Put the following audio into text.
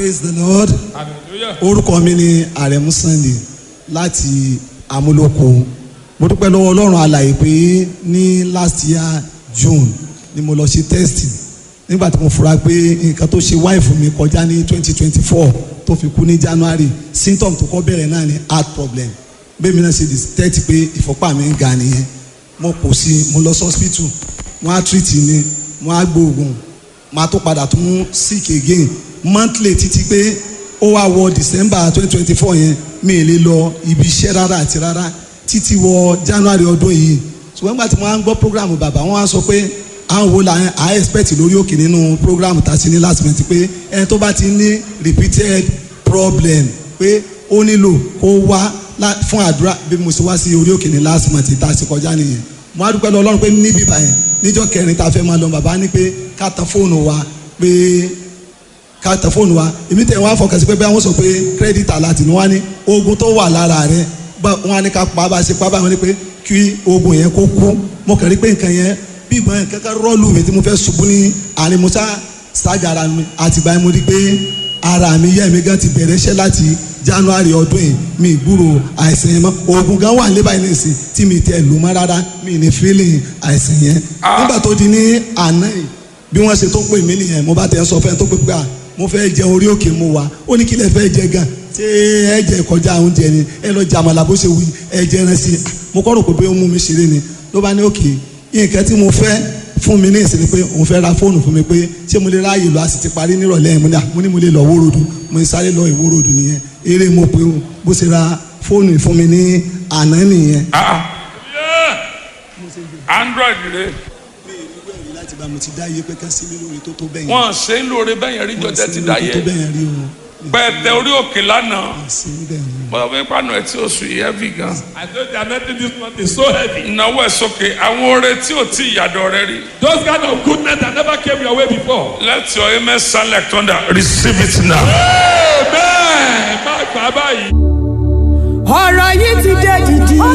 praise the lord hallelujah. orúkọ mi ni àrẹ̀mú sunday láti amúlòkó mo dúpẹ́ lọ́wọ́ ọlọ́run alàyè pé ní last year june ni mo lọ ṣe test nígbà tí mo fura pé nǹkan tó ṣe wáìfù mi kọjá ní twenty twenty four tó fi kú ní january symptom tó kọ́ bẹ̀rẹ̀ náà ni heart problem bẹ́ẹ̀ mi náà ṣe detect pé ìfọ́pá mi ń ga nìyẹn mo kò sí mo lọ sí hospital wọ́n á treat mi wọ́n á gbóògùn máa tó padà tún sick again monthly títí pé ó wá wọ december twenty twenty four yẹn mi ì lè lọ ibi iṣẹ́ rárá àti rárá títí wọ january ọdún yìí ṣùgbọ́n nígbà tí wọ́n á ń gbọ́ program bàbá wọ́n á sọ pé àwọn wo la à expect lórí òkè nínú program tá a ṣe ní last month pé ẹni tó bá ti ní repeated problem pé ó nílò kó wá lá- fún àdúrà bí mo ṣe wá sí orí òkè ní last month tá a ṣe kọjá nìyẹn mo á dúpẹ́ lọ ọlọ́run pé níbí báyẹn níjọ́ kẹrin tá a fẹ́ máa lọ bàbá ní pé ká tan fóònù wa pé ká tẹ fóònù wa èmi tẹ̀ wọ́n á fọkàn sí pé bẹ́ẹ̀ wọ́n sọ pé kírẹ́dìtì aláàtì ni wọ́n á ní oògùn tó wà lára rẹ̀ bá wọ́n á ní ká pa bá a ṣe pa báyìí wọ́n ní pé kí oògùn yẹn kó kú mo kàn rí pé nǹkan yẹn bí ìgbọ́n yẹn kankan rọ́ọ̀lù mi tí mo fẹ́ ṣubú ní àárín musa ṣáàjà ara mi àtìgbà yẹn mo rí pé ara mi yẹ́ mi gan ti bẹ̀rẹ̀ iṣẹ́ láti january ọdún yìí mi ìgbúrò àìsàn yẹn mọ́ oògùn gan wà níbàyí nìsín tí mi tẹ̀ lù mọ́ rárá mi ní feeling àìsàn yẹn nígbà tó di ní àná yìí bí wọ́n ṣe tó pè mí nìyẹn mo bá tẹ̀ ń sọ fẹ́ tó pé pé à mo fẹ́ jẹ orí òkè mo wà ó ní kí lẹ fẹ́ jẹ gan ṣé ẹ jẹ kọjá oúnjẹ ni ẹ lọ jẹ àmàlà bó ṣe wí ẹ jẹ ẹran sí i mo kọ́ rò pé ó mú mi ṣeré ni ló bá ní òkè nǹkan tí mo fẹ́ fún mi ní ìsinmi pé òun fẹ́ ra fóònù fún mi pé ṣé mo lè ráàyè lọ a sì ti parí nírọ̀lẹ́ yẹn mo ní à mo ní mo lè lọ wórodù mo ní sáré lọ ìwórodù nìyẹn eré mo pé o bó ṣe ra fóònù fún mi ní àná nìyẹn. Ah, yeah. android rẹ mi ì rí wẹ̀rí láti bá mo ti dá iye pé ká sí mi lórí tó tó bẹ́yẹn. wọn ṣe ń lóore bẹ́yẹn rí jọjẹ ti dá tó yẹ bẹ́yẹn rí o. pẹ̀tẹ orí òkè lánàá sí bẹ́ẹ̀ ni. bọ́dọ̀ fún ipa náà tí oṣù yìí heavy gan. I know they are making this month is so heavy. ìnáwó ẹ̀ sókè àwọn oore tí ò tí ìyàdọ̀ rẹ rí. Those kind of goodness that never came your way before. let your amen sound like thunder receive it now. Amen. Má gbà báyìí. ọ̀rọ̀ yìí ti dé dìdì.